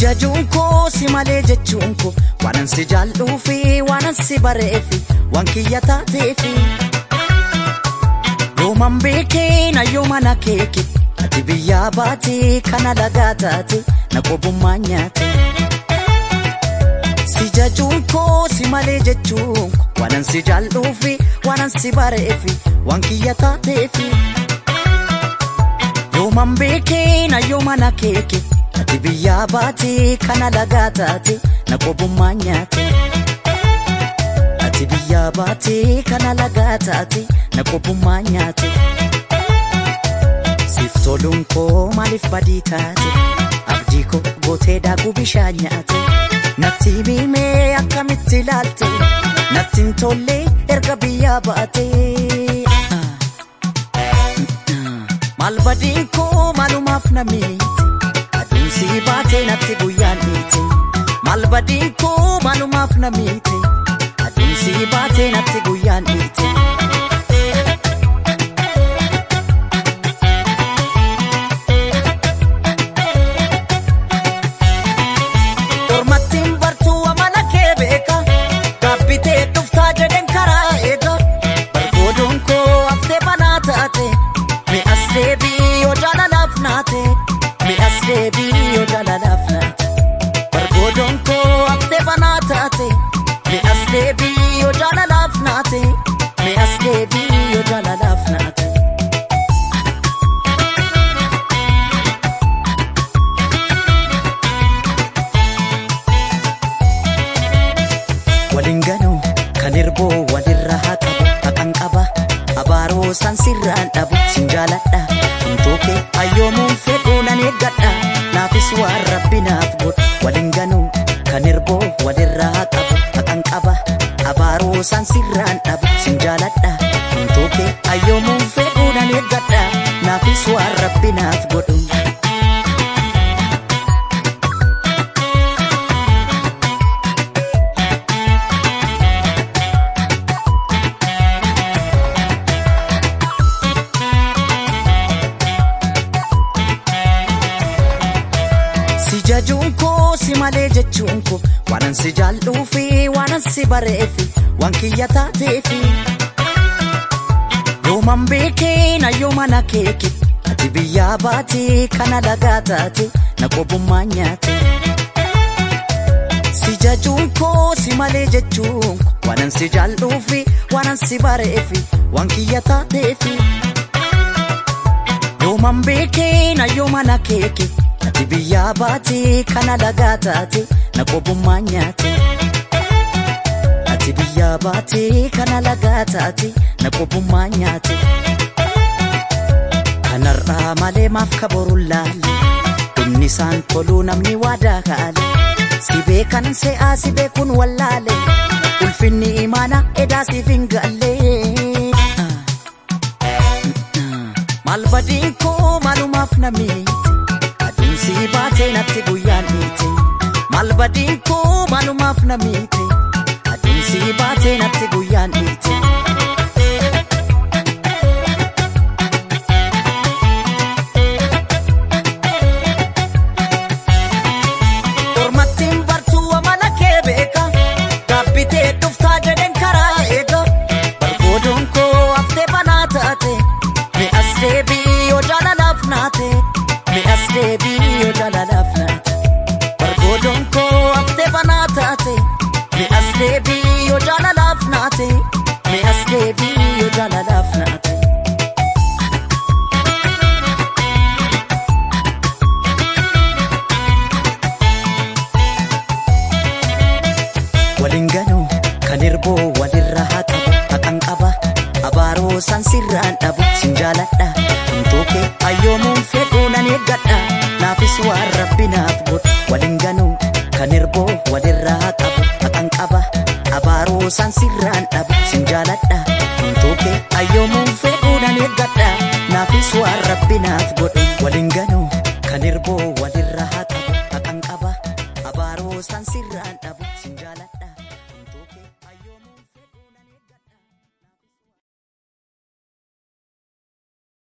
jajuun koo si malee jechuun koo waanan si jaalluu fi waanan si bareefi waan kiyya taateefi. Yooman beekee na yooma na keeke ati biyyaa baatee kana lagaa taate na qobummaa nyaate. Si jajuun koo si malee jechuun koo waanan si jaalluu fi waanan si bareefi waan kiyya taateefi. Yooman beekee na yooma na keeke. Ati biyyaa baatee kana lagaa taate na qobummaa nyaate. Ati biyyaa baatee kana lagaa taate na qobummaa nyaate. Siif toluun koo maaliif badii taate? Abdii koo gootee daakuu bishaan nyaate. Natti miimee akkamitti ilaalte? Natti hin tolle erga biyyaa baate. Maal badiin koo maalumaaf na miite? si baatee natti guyyaan dhiite maal badiin koo maalumaaf na miite aduun si baatee natti guyyaan dhiite. Ormattiin bartuu amala kee beeka gaabbitee dhuftaa jedhen karaa eega bargoodoon koo haftee banaa taate mi'as deebii yoo jaalalaaf naate. mi'as deebii yoo jaalalaaf naate bargoodoon koo haftee banaa taate mi'as deebii yoo jaalalaaf naate mi'as deebii yoo jaalalaaf naate. Waliin ganuu kan hirboo walirra haa qabu haqan qaba abaaroo san sirraan dhabu sin jaaladha. Tooke ayyoomuun fedhuu nan eeggadha naafis waan rabbi naaf godhu waliin ganuu kan hirboo walirraa qabu haqan qaba abaaroo san sirraan dhabu sin jaaladha tooke ayyoomuun fedhuu nan eeggadha naafis waan rabbi naaf godhu. jajuun koo si malee jechuun koo waanan si jaalluu fi waanan si bareefi waan kiyya taateefi. Yooman beekee na yooma na keeke ati biyyaa baatee kana lagaa taate na qobummaa nyaate. Si jajuun koo si malee jechuun koo waanan si jaalluu fi waanan si bareefi waan kiyya taateefi. Yooman beekee na yooma na keeke. Ati biyyaa baatee kana lagaa taate na qobummaa nyaate. Ati biyyaa baatee kana lagaa taate na qobummaa nyaate. Kanarraa malee maaf kaboruun laalle dhumni isaan toluu namni waadaa kaale. Si beekan se'aa si beekuun wallaale ulfinni imaana edaa siif hin galle. Maal badiin koo maalumaaf na miite. si baatee natti guyyaan dhiite maal badiin koo maalumaaf na miite aduun si baatee natti guyyaan dhiite. Ormattiin bartuu amala kee beeka gaabbitee dhuftaa jedhen karaa eega bargoodoon koo haftee banaa taate mi'as deebii yoo jaalalaaf naate. mi'as deebii yoo jaalalaaf naate bargoodoon koo haftee banaa taate mi'as deebii yoo jaalalaaf naate mi'as deebii yoo jaalalaaf naate. Waliin ganuu kan hirboo walirra haa qabu haqan qaba abaaroo san sirraan dhabu sin jaaladha tooke ayyoomuun fedhuu nan eeggadha naafis waan rabbi naaf godhu waliin ganuu kan hirboo walirraa qabu haqan qaba abaaroo san sirraan dhabu sin jaaladha tooke ayyoomuun fedhuu nan eeggadha naafis waan rabbi naaf godhu waliin ganuu kan hirboo walirraa qabu haqan qaba abaaroo san